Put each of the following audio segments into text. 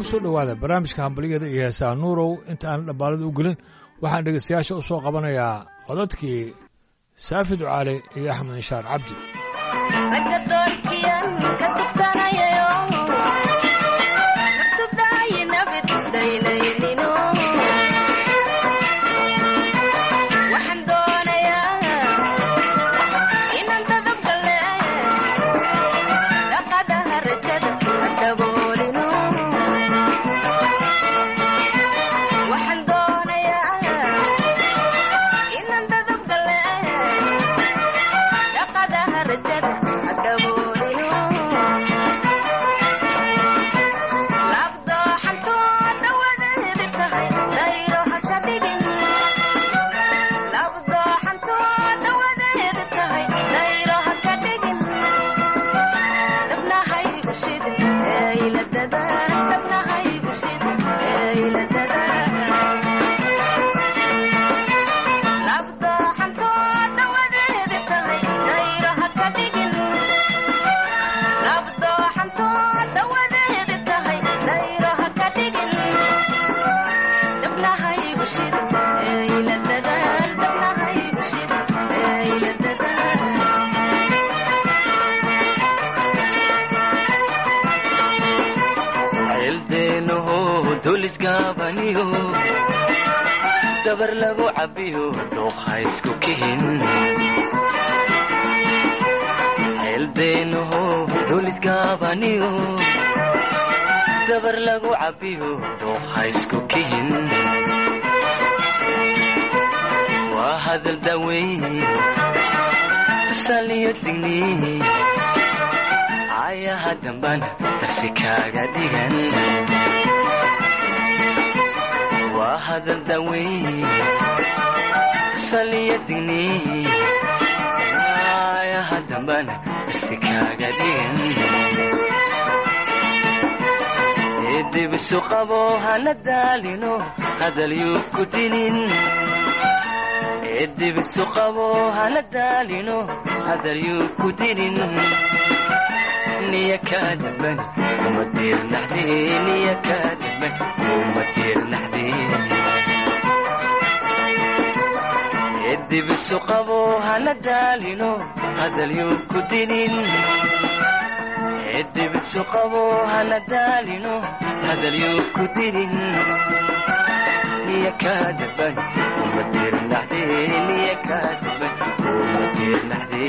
soo dhowaada barnaamijka hambaliyada iyo heesaa nuurow inta aan dhabbaalada u gelin waxaan dhegaystayaasha u soo qabanayaa codadkii saafi ducaale iyo axmed inshaar cabdi ragga doorkiyan ka tugsanayayo naftubdaayi nabid daynaynin waxaan doonayaa inaan dadabgale dhaqadaha rajada daboolino waxaan doonayaa inaan dadabgale dhaqadaha rajada daboolino labdooxantooda wadeedi tahay dayro ha ka dhigin labdooxantooda wadeedi tahay dayro ha ka dhigin dabnahay u shidin eyla dadaan dabnahay u shidin eyla dadaan labdooxantooda wadeedi tahay dayro ha ka dhigin labdooxantooda wadeedi tahay dayro ha ka dhigin dabnahaygu shidin eyla dadaan dabnahaygu shidin eyla dadaan ceeldeenaho dulisgaabaniyo dabar lagu cabbiyo dhuuqa isku kihin ceeldeenaho dulisgaabaniyo dabar lagu cabbiyo dhuuqa isku kihin waa hadal daweyn tusaliyo digni ayaha dambana darsi kaaga dhigan waa hadal daweyn tusaliyo digni ayaha dambana darsi kaaga dhigan dibisu qabo hana daalino hadal yuu ku dinin dibisu qabo hana daalino hadal yuu ku dinin niya kaadaban uma diirnaxde niya kaadaban uma diirnaxde dibisu qabo hana daalino hadal yuu ku dinin dibisu qabo hana daalino hadal yuu ku dinin niya kaadaban uma diirnaxde niya kaadaban uma diirnaxde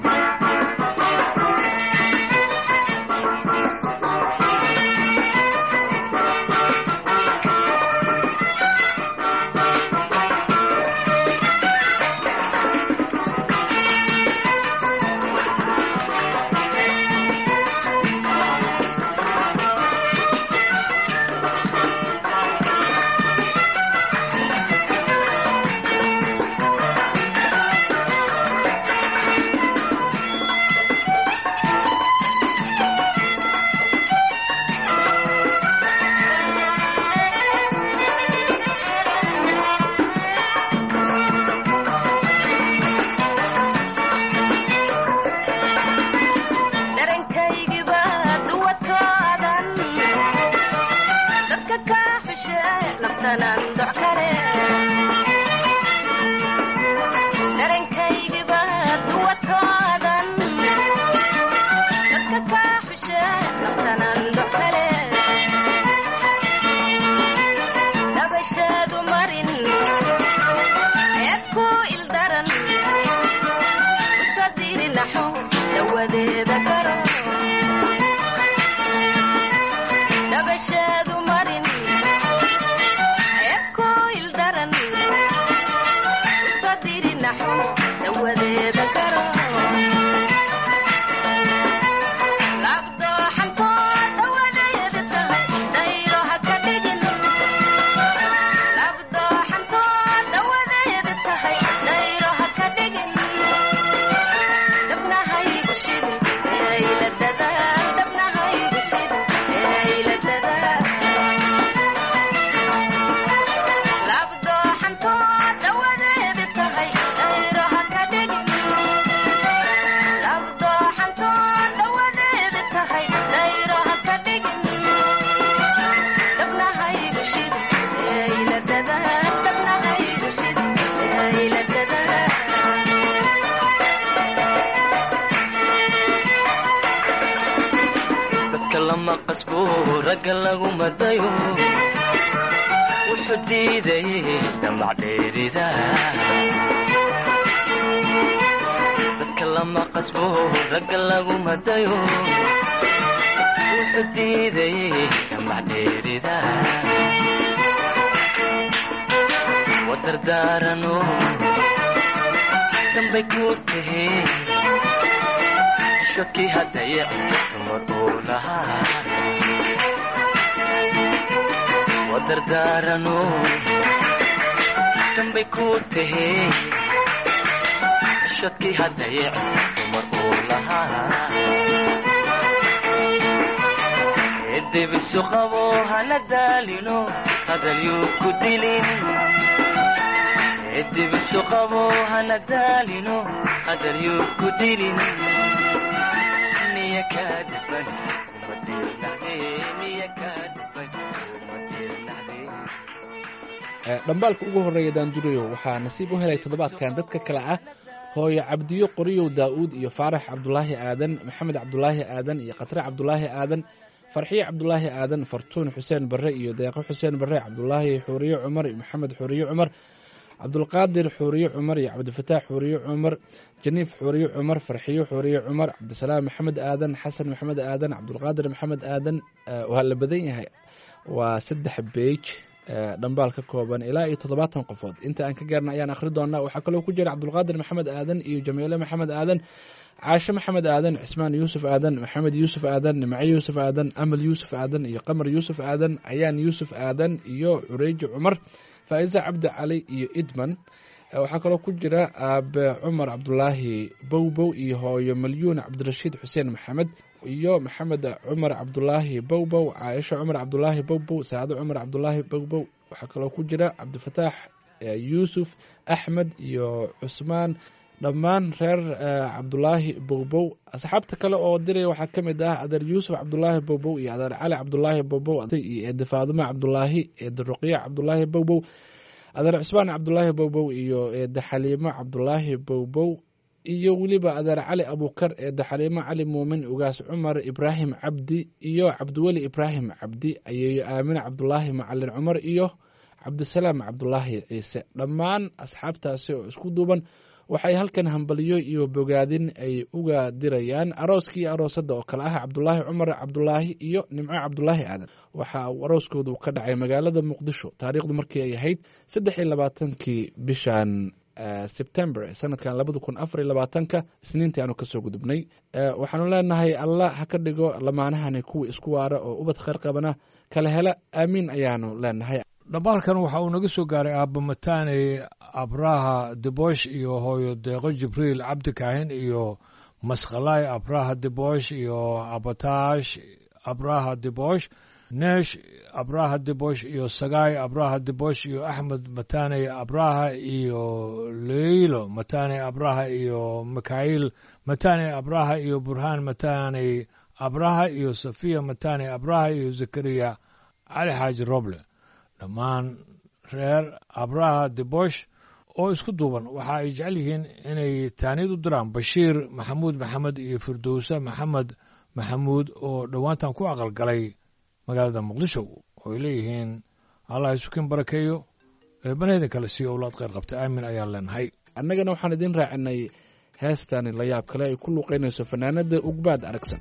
darankaygiba duwadkoodan dadka kaa xushe naftanaan doc kale darankaygiba duwadkoodan dadka kaa xushe naftanaan doc kale dabashaadu marin eed ku ildaran usadiri naxo dawadeeda garo dabashaadu marin eed ku ildaran usadiri naxo dawadeeda garo labdooxantooda wadeeda tahay dayro ha ka dhigin labdooxantooda wadeeda tahay dayro ha ka dhigin dabnahaygu shidin lama qasbo ragga lagu madayo wuxuu diidayay damac dheerida dadka lama qasbo ragga lagu madayo wuxuu diidayay damac dheerida wadardaarano dambay ku tahe shakii haddayac dumar uu lahaa wadardaarano dambay ku tahe shadkii haddayac dumar uu lahaa edebisu qabo hana daalino hadalyuu ku dilin edebisu qabo hana daalino hadalyuu ku dilin niya kaa dhiban uma diirnaxdee niya kaa dhiban uma diirnaxdee dhambaalka ugu horreeya daandurayo waxaa nasiib u helay toddobaadkan dadka kale ah hooyo cabdiyo qoriyow daa'uud iyo faarax cabdulaahi aadan maxamed cabdulaahi aadan iyo khatre cabdulaahi aadan farxiye cabdulaahi aadan fartuun xuseen barre iyo deeqo xuseen barre cabdulaahi xuuriye cumar iyo maxamed xuuriye cumar cabdulqaadir xuuriye cumar iyo cabdifataax xuuriye cumar janiif xuuriye cumar farxiyo xuuriye cumar cabdisalaam maxamed aadan xasan maxamed aadan cabdulqaadir maxamed aadan waa la badan yahay waa saddex beej dhambaal ka kooban ilaa iyo toddobaatan qofood inta aan ka gaarna ayaan akhri doonaa waxaa kaloo ku jira cabdulqaadir maxamed aadan iyo jamiile maxamed aadan caashe maxamed aadan cismaan yuusuf aadan maxamed yuusuf aadan nimco yuusuf aadan amal yuusuf aadan iyo qamar yuusuf aadan ayaan yuusuf aadan iyo cureeji cumar faa'iise cabdi cali iyo idman waxaa kaloo ku jira aabe cumar cabdulaahi bowbow iyo hooyo malyuun cabdirashiid xuseen maxamed iyo maxamed cumar cabdulaahi bowbow caaisha cumar cabdulaahi bowbow saado cumar cabdulaahi bowbow waxaa kaloo ku jira cabdifataax yuusuf axmed iyo cusmaan dhammaan reer cabdulaahi bowbow asxaabta kale oo diraya waxaa ka mid ah adeer yuusuf cabdulaahi bowbow iyo adeer cali cabdulaahi bowbow iyo eede faadimo cabdulaahi eede ruqya cabdulaahi bowbow adeer cusmaan cabdulaahi bowbow iyo eede xaliimo cabdulaahi bowbow iyo weliba adeer cali abuukar eede xaliimo cali muumin ugaas cumar ibraahim cabdi iyo cabdiweli ibraahim cabdi ayeeyo aamine cabdulaahi macalin cumar iyo cabdisalaam cabdulaahi ciise dhammaan asxaabtaasi oo isku duuban waxay halkan hambaliyo iyo bogaadin ay uga dirayaan arooskii iyo aroosadda oo kale ah cabdulaahi cumar cabdulaahi iyo nimco cabdulaahi aadan waxa uu arooskoodu ka dhacay magaalada muqdisho taariikhdu markii ay ahayd saddex iyo labaatankii bishan sebtember sanadkan labada kun afar iyo labaatanka isniintii aanu kasoo gudubnay waxaanu leenahay allah ha ka dhigo lamaanahani kuwa isku waara oo ubad kheyr qabana kala hela aamiin ayaanu leenahay dhambaalkan waxa uu naga soo gaaray aabba mataane abraha debosh iyo hooyo deeqo jibriil cabdi kaahin iyo maskhalaay abraha debosh iyo abatash abraha debosh neesh abraha debosh iyo sagaay abraha debosh iyo axmed matane abraha iyo leylo matane abraha iyo mikhail matane abraha iyo burhaan matane abraha iyo safiya matane abraha iyo zakariya cali xaaji roble dhammaan reer abraha debosh oo isku duuban waxa ay jecel yihiin inay taaniyad u diraan bashiir maxamuud maxamed iyo firdowse maxamed maxamuud oo dhowaantan ku aqalgalay magaalada muqdisho oo ay leeyihiin allah isukin barakeeyo eebanheedin kale siiyo owlaad kheyr qabta aamin ayaan leenahay annagana waxaan idiin raacinay heestani la yaab kale ay ku luuqaynayso fanaanada ugbaad aragsan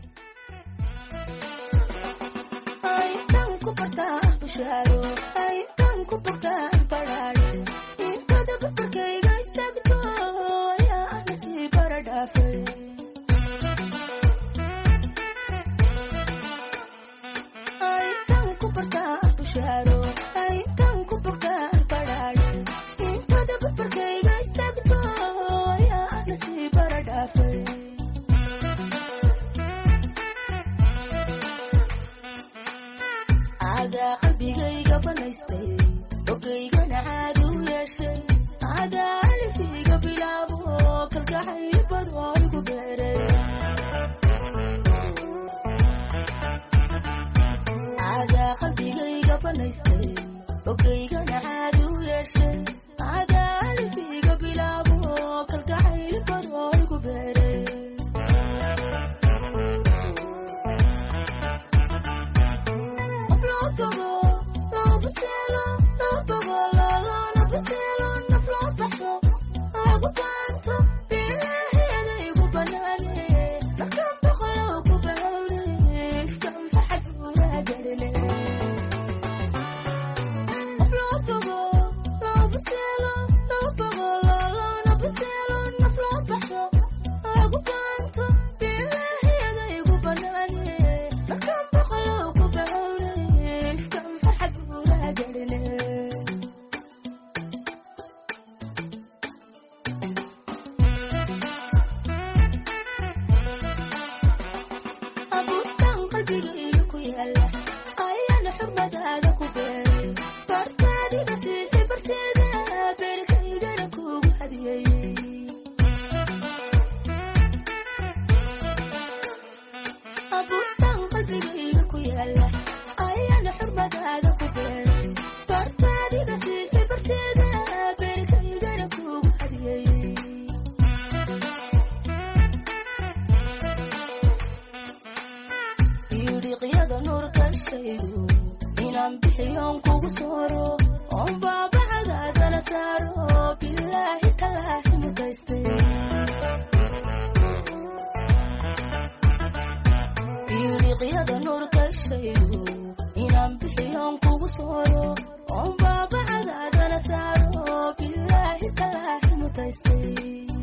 buuraagaline abuustan qalbigayga ku yaala ayaana xurmadaada ku beeray bartaadiga siisay barteeda beerkaygana kuugu hadiyey abuustan qalbigayga ku yaala ayaana xurmadaada ku beeray bartaadiga siisay barteeda beerkaygana kuugu hadiyey yidhiqyada nuurka shaydu inaan bixiyoon kugu sooro oon baabacadaadana saaro bilaahi talaahi mutaystay yidhiqyada nuurka shaydu inaan bixiyoon kugu sooro oon baabacadaadana saaro bilaahi talaahi mutaystay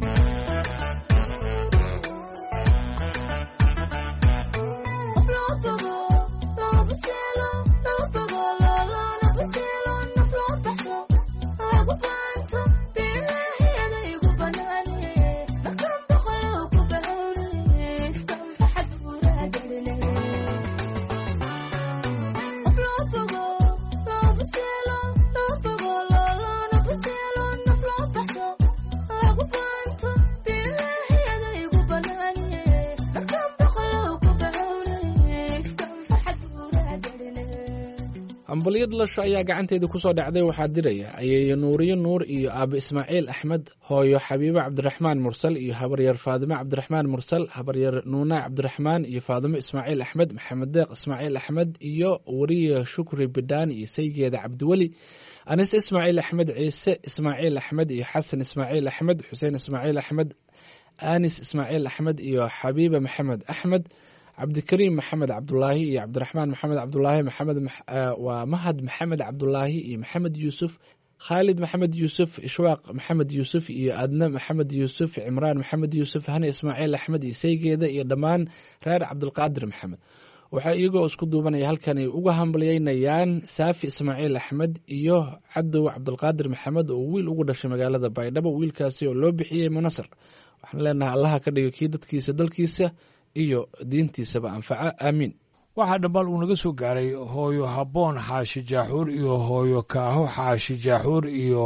hambalyo dhalasho ayaa gacanteeda kusoo dhacday waxaa diraya ayeeyo nuuriyo nuur iyo aaba ismaaciil axmed hooyo xabiibo cabdiraxmaan mursal iyo habaryar faadimo cabdiraxmaan mursal habaryar nuuna cabdiraxmaan iyo faadimo ismaaciil axmed maxamed deeq ismaaciil axmed iyo wariye shukri bidhaan iyo saygeeda cabdiweli anis ismaaciil axmed ciise ismaaciil axmed iyo xasan ismaaciil axmed xuseen ismaaciil axmed anis ismaaciil axmed iyo xabiiba maxamed axmed cabdikariim maxamed cabdulaahi iyo cabdiraxmaan maxamed cabdulaahi maxamed waa mahad maxamed cabdulaahi iyo maxamed yuusuf khaalid maxamed yuusuf ishwaaq maxamed yuusuf iyo adne maxamed yuusuf cimraan maxamed yuusuf hani ismaaciil axmed iyo saygeeda iyo dhammaan reer cabdulqaadir maxamed waxaa iyagoo isku duubanaya halkan ay uga hambalyeynayaan saafi ismaaciil axmed iyo cadow cabdulqaadir maxamed oo wiil ugu dhashay magaalada baydhabo wiilkaasi oo loo bixiyey munasar waxaan leenahay allaha ka dhigo kii dadkiisa dalkiisa iyo diintiisaba anfaca aamiin waxaa dhambal uu naga soo gaaray hooyo habboon xaashi jaaxuur iyo hooyo kaaho xaashi jaaxuur iyo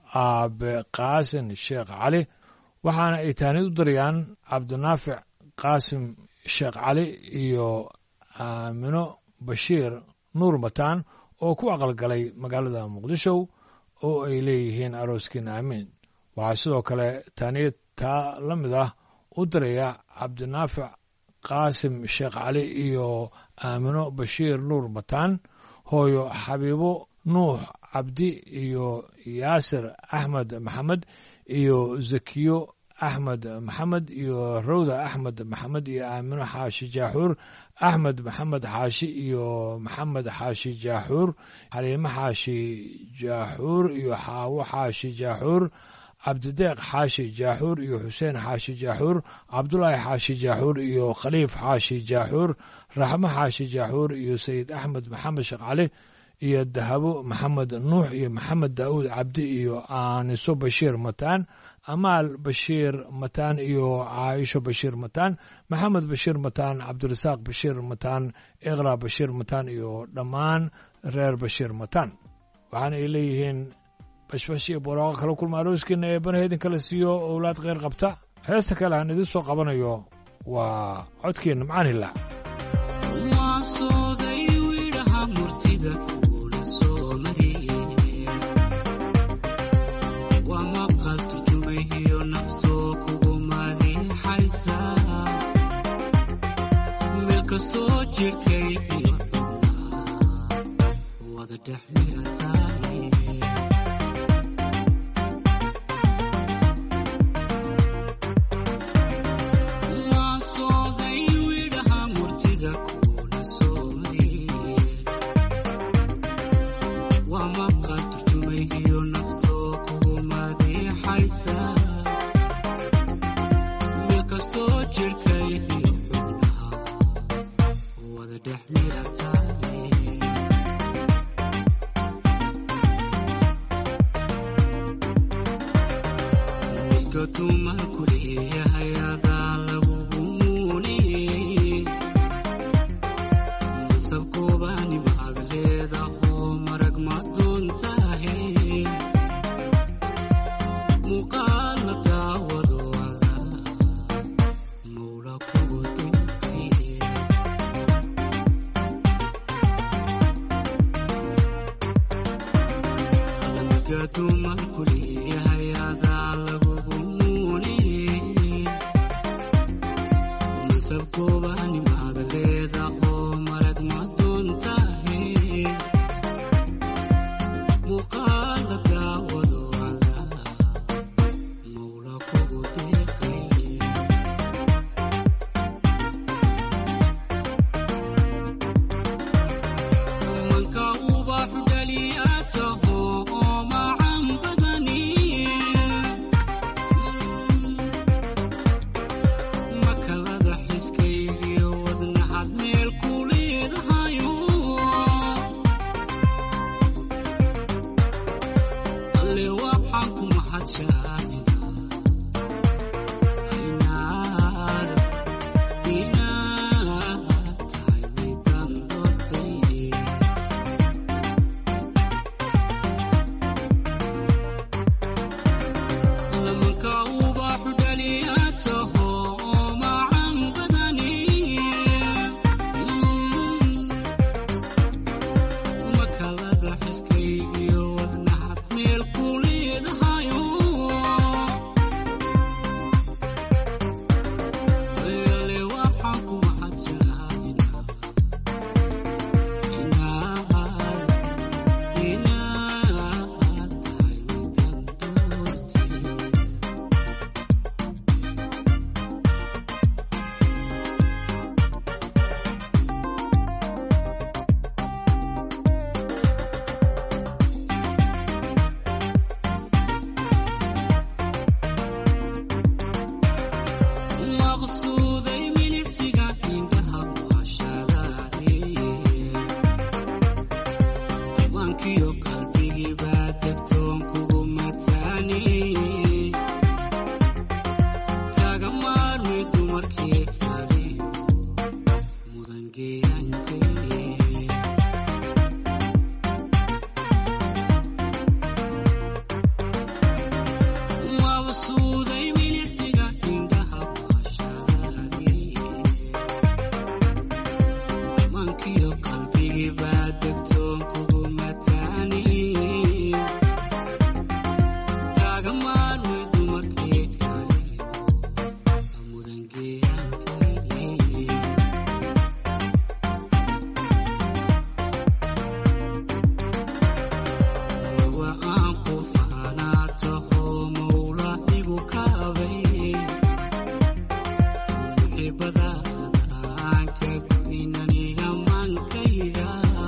aabe qaasin sheekh cali waxaana ay taanid u darayaan cabdinaafic qaasim sheekh cali iyo aamino bashiir nuur mataan oo ku aqalgalay magaalada muqdisho oo ay leeyihiin arooskiin aamiin waxaa sidoo kale taaniyad taa la mid ah u daraya cabdinaafic qaasim sheekh cali iyo aamino bashiir nuur mataan hooyo xabiibo nuux cabdi iyo yaasir axmed maxamed iyo zakiyo axmed maxamed iyo rawda axmed maxamed iyo aamino xaashi jaaxuur axmed maxamed xaashi iyo maxamed xaashi jaaxuur xaliimo xaashi jaaxuur iyo xaawo xaashi jaaxuur cabdideeq xaashi jaaxuur iyo xuseen xaashi jaaxuur cabdulaahi xaashi jaaxuur iyo khaliif xaashi jaaxuur raxmo xaashi jaaxuur iyo sayid axmed maxamed sheekh cali iyo dahabo maxamed nuux iyo maxamed daa'uud cabdi iyo aaniso bashiir mataan amaal bashiir mataan iyo caaisho bashiir mataan maxamed bashiir mataan cabdirasaaq bashiir mataan iqra bashiir mataan iyo dhammaan reer bashiir mataan waxaana ay leeyihiin bashbash iyo barooqo kala kulma arooskiina ee banaha idin kala siiyo owlaad kheyr qabta heesta kale aan idiin soo qabanayo waa codkeenna macaan hilaac waasooday widhaha murtida kuula soo mariyey waa maqal turjumahiyo naftoo kugu madiixaysa meel kastoo jirkay iyo xubnaa wada dhex mirataaye waasooday widhaha murtida kuula soo mariyey waa maqal turjumahiyo naftoo kugu madiixaysa meel kastoo jirkay iyo xubnaha wada dhex mirataaye mugga dumarku leeyahay adaa lagugu muuniyey masabkoobani maad leedahoo marag ma doontahe muuqaala daawado adaa mawla kugu deeqay mugga dumarku leeyahay adaa lagugu muuniyey masabkoobani maad leedahoo marag ma doontahe muuqaala daawado adaa mawla kugu deeqay manka ubaxu dhaliyaataho oo macan badani makalada xiskaygiyo wadnaxad meel ku leedahayo alle waxaan ku mahadshaaninaa inaad inaad tahay midaan doortay lamanka ubaxu dhaliyaataho oo macan badani makalada xiskaygiyo wadnaxad meel ku leedahayo alle waxaan ku mahadshaaninaa inaad inaad tahay midaan doortay maqsuuday milicsiga indhaha waashadaade mankiyo qalbigii baa degtoon kugu mataani kaga maarmi dumarkii kale mudan geeyankee mabsuuday milicsiga indhaha waashadaade mankiyo qalbigii baa degtoon kugu mataani kaaga maarmi dumarkii kale mudan geeyankee wa aan ku faanaataho mawla igu kaabay muxibadaada aan ka goynaniga mankayga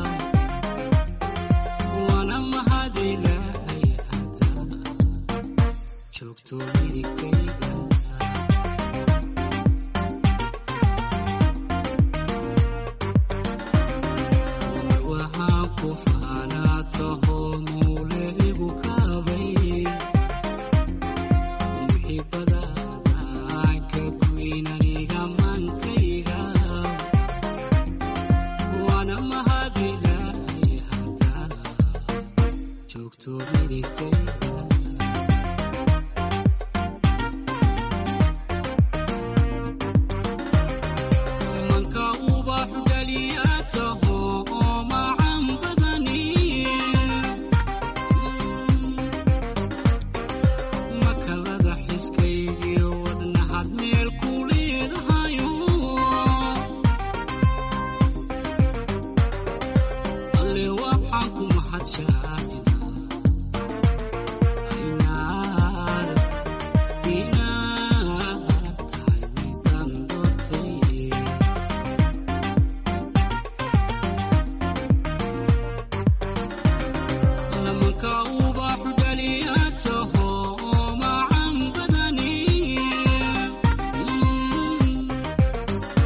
wana mahad ilaahay hadaa joogto midigtayda waxaan ku faanaataho mawle igu kaabay muxibadaada aan ka goynaniga mankayga waana mahad ilaahay hadaa joogto midigtayda manka ubaxu dhaliyaataho oo macan badani makalada xiskaygiyo wadnaxad meel ku leedahayo alle waxaan ku mahadshaaninaa inaad inaad tahay midaan doortay lamanka ubaxu dhaliyaataho oo macan badani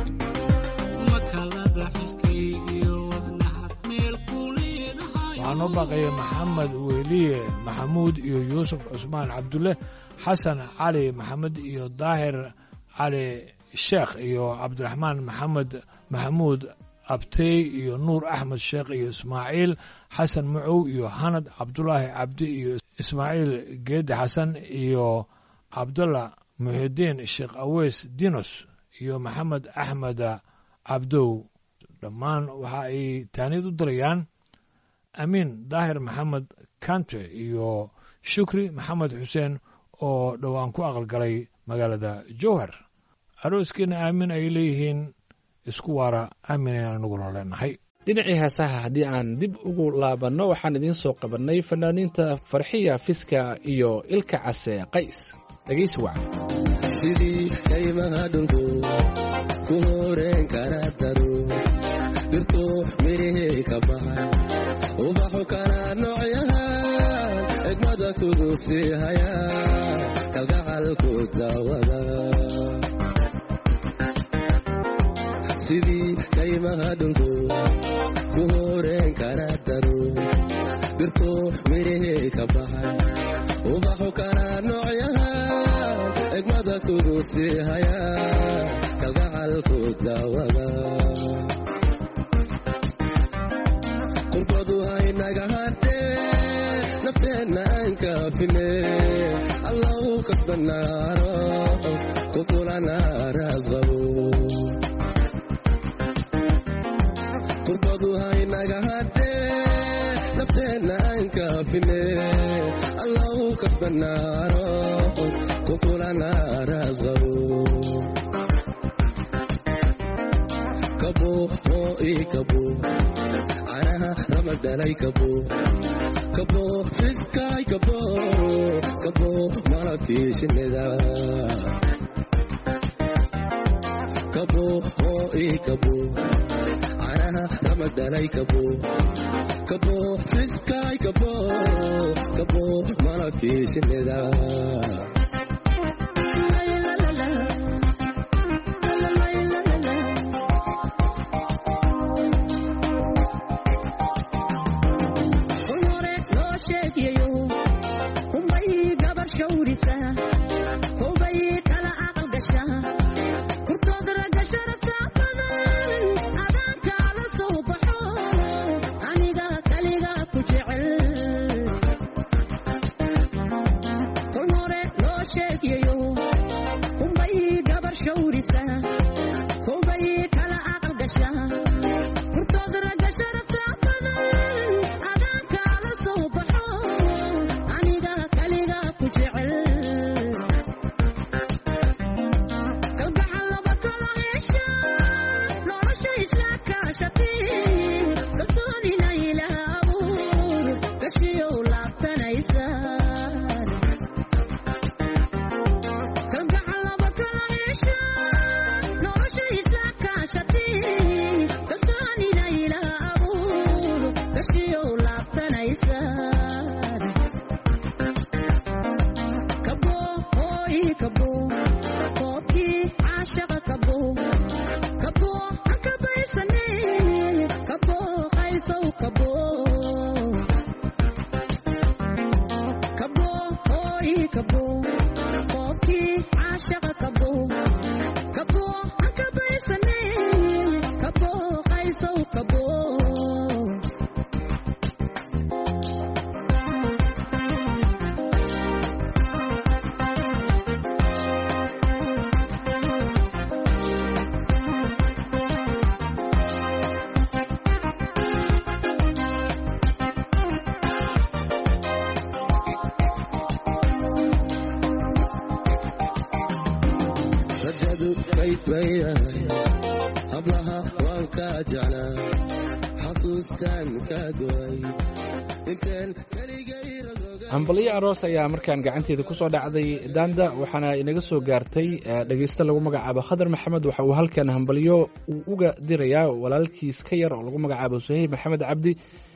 makalada xiskaygiyo wadnaxad meel ku leedahayo waxaa noo baaqaya maxamed weliye maxamuud iyo yuusuf cusmaan cabdulle xasan cali maxamed iyo daahir cali sheekh iyo cabdiraxmaan maxamed maxamuud abtey iyo nuur axmed sheekh iyo ismaaciil xasan macow iyo hanad cabdulaahi cabdi iyo ismaaciil geedi xasan iyo cabdullah muxidiin sheekh aweys dinos iyo maxamed axmed cabdow dhammaan waxa ay taaniyad u dirayaan amiin daahir maxamed kante iyo shukri maxamed xuseen oo dhowaan ku aqalgalay magaalada jowhar arooskiina aamin ay leeyihiin isku waara aaminayaan anaguna leenahay dhinacii heesaha haddii aan dib ugu laabanno waxaan idiin soo qabannay fanaaniinta farxiya fiska iyo ilka case qays dhegaysi wacan sidii kaymaha dhulku ku horeen kara daro dhirto mirihii ka baxay ubaxu kala noocyahan xigmada kugu sii haya kalgacalku daawada sidii kaymaha dhulku ku horeen kara daro dhirto mirihii ka baxay ubaxu kala noocyahan xigmada kugu sii haya kalgacalku daawada qurbadu haynaga hadhee nafteenna aan kaafine allau kasbanaaro kukulanaaraas qabo qurbadu haynaga hadhee nafteenna aan kaafine allau kasbanaaro kukulanaaraas qabo kabo oo ii kabo canaha ramadhalay kabo kabo fiskaay kabo kabo malabkii shinnida kabo oo ii kabo canaha ramadhalay kabo kabo fiskaay kabo kabo malabkii shinnida rajadu kayd bayahay hablaha waan kaa jeclaa xasuustaan kaa go'ay inteen keligay rogroga hambalyo aroos ayaa markaan gacanteeda ku soo dhacday daanda waxaana inaga soo gaartay eh, dhegeyste lagu magacaabo khadar maxamed waxa uu halkan hambalyo uu uga dirayaa walaalkiis ka yar oo lagu magacaabo suhayb maxamed cabdi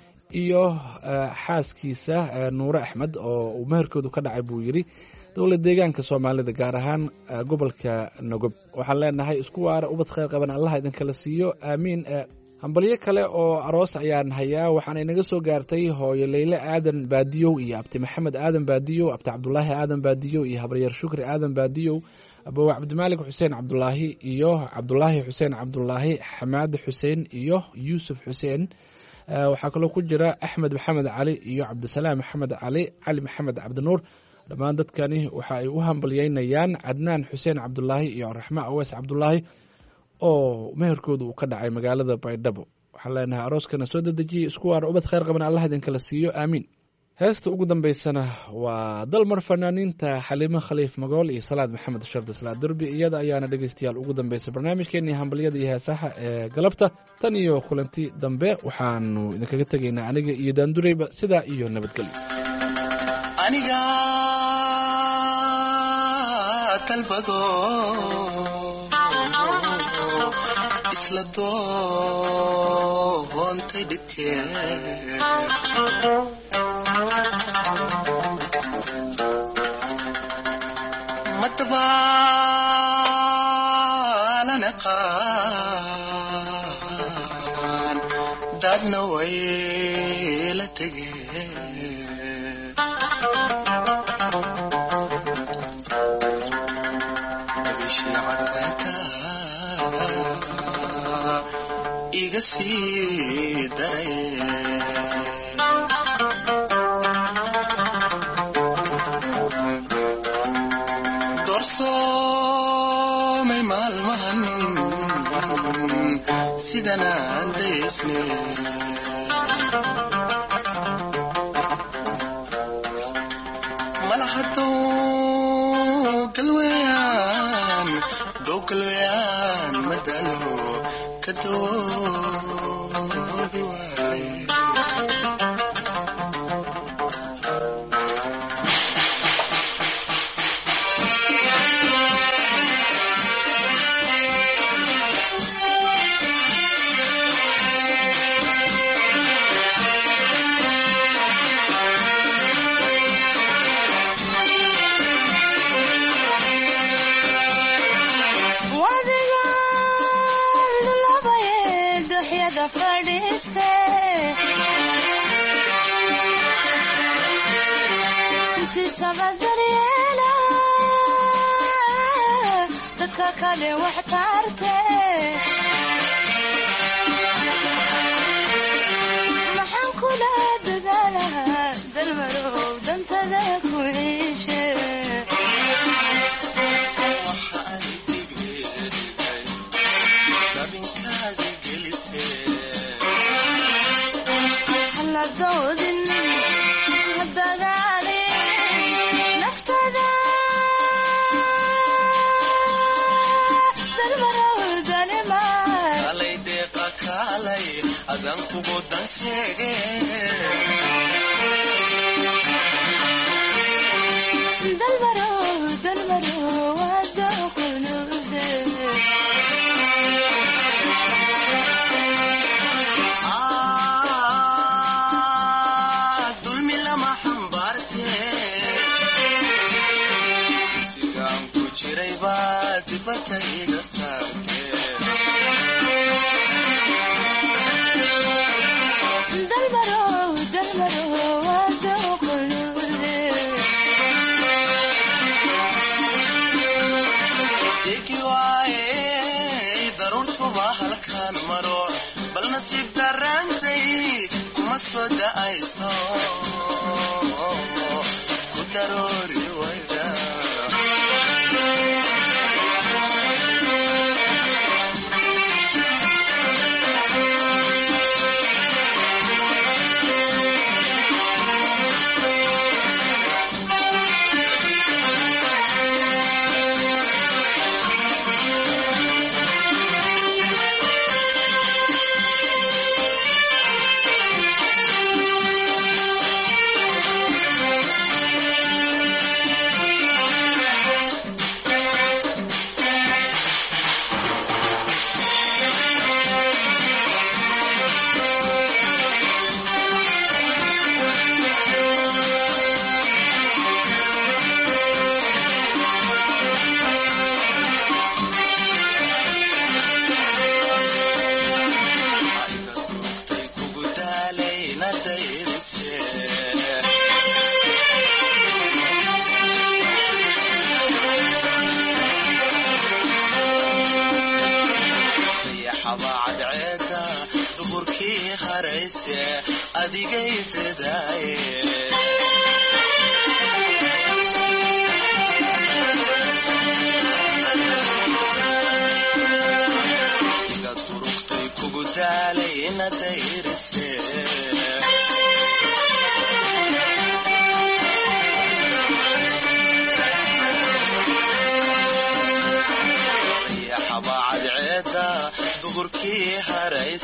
iyo eh, xaaskiisa eh, nuure axmed oo uu meherkoodu ka dhacay buu yidhi dowlad deegaanka soomaalida gaar ahaan eh, gobolka nogob waxaan leenahay isku waara ubad khayr qaban allaha idinkala siiyo aamiin eh, hambalyo kale oo aroos ayaan hayaa waxaana inaga soo gaartay hooyo leyle aadan baadiyow iyo abti maxamed aadan baadiyow abti cabdulaahi aadan baadiyow iyo habaryar shukri aadan baadiyow abow cabdimaalik xuseen cabdulaahi iyo cabdulaahi xuseen cabdulaahi xamaad xuseen iyo yuusuf xuseen Eh, waxaa kaloo ku jira axmed maxamed cali iyo cabdisalaam maxamed cali cali maxamed cabdinuur dhammaan dadkani waxa ay u hambalyeynayaan cadnaan xuseen cabdulaahi iyo raxma awees cabdulaahi oo meherkooda uu ka dhacay magaalada baydhabo waxaan leenahay arooskana soo dedejiyey isku waara ubad khayr qaban allah idinkala siiyo aamiin heesta ugu dambeysana waa dalmar fanaaniinta xaliimo khaliif magool iyo salaad maxamed shardi salaad derbi iyada ayaana dhegeystayaal ugu dambeysay barnaamijkeenii hambalyada iyo heesaha ee galabta tan iyo kulanti dambe waxaanu idinkaga tegaynaa aniga iyo daandureyba sidaa iyo nabadgelyo aniga dalbado isla doontay dhibkee madabaanan aqaan dadna way la tegeen iga sii daray doorsoomay maalmahan sidan aan daysne malahadow galweyaan dow galweyaan madalo kadoobi waaye wadigaan labaye duxyada fadhiiste intiisaba daryeela dadka kale wax taarte maxaan kula dadaalahaa dalmarow dantada ku ciishe waxaan dhibiyey dabinkaadi gelisee hala doodin ha dagaalin naftada dalmarowdanimay kalay deeqa kaalay adan kugu danseege dalmarow dalmarow wadaqulude Ah, dulmi lama xambaarte sigaan ku jiray baa dibadda iga saarte dalmarow dalmarow wadaqulude Degi waaye daruurtuba halkaan maro bal nasiib darantay kuma soo da'ayso ku daroori wayda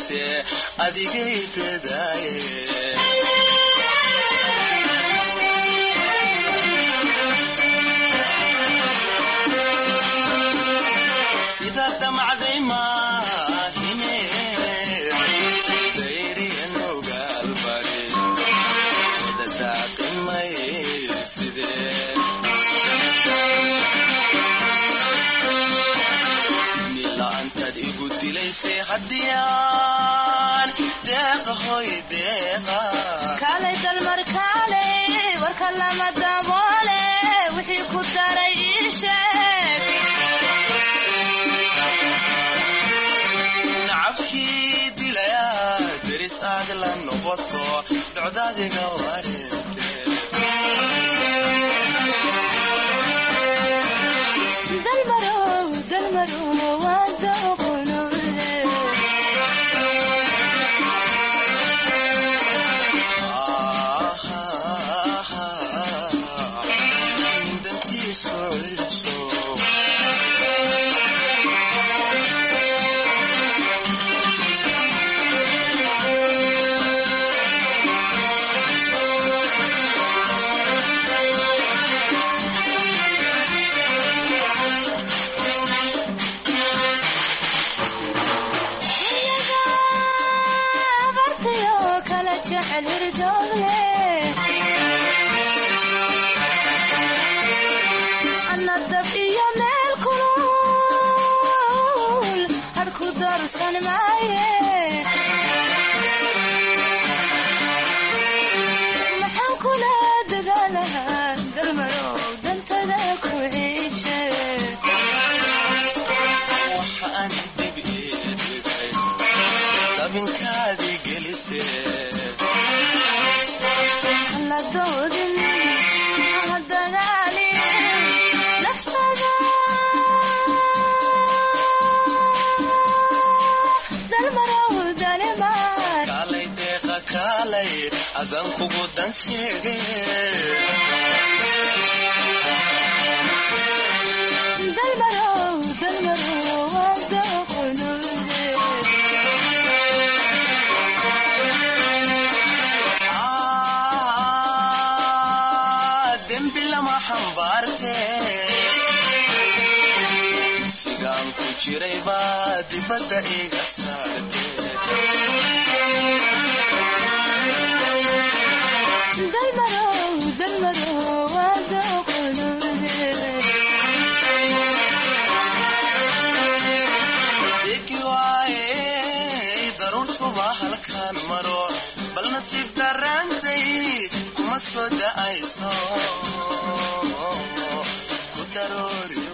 dayse adigay dadaaye sida damacday maahine dayriyan ogaalbari wada daaqimay sidee nila'aantaad igu dilaysay haddiyaan deeqa hoy deeqa kaalay dalmar kaalay warka lama daboole wixii ku daray ii sheeg nacabkii dilaya deris aad la noqoto docdaadiga wareente dalmarow dalmarow waa dooqonude dantiisu celiso abartayo kala jecel hirdoogle ana dab iyo meel kulul harku darsan maaye maxaan kula dadaalahaa dalmarow dantada ku ciije waxaan dib ii dhigay dabinkaadii gelisee la doodin ha dagaalin naftada dalmarow dalimaan kaalay deeqa kaalay adan kugu danseege dalmarow dalmarow waa dooqonude Ah, dembi lama xambaarte sigaan ku jiray baa dibadda iga saarte dalmarow dalmarow waa dooqonude degi waaye daruurtuba halkaan maro bal nasiib daraantay kuma soo da'ayso ku daroori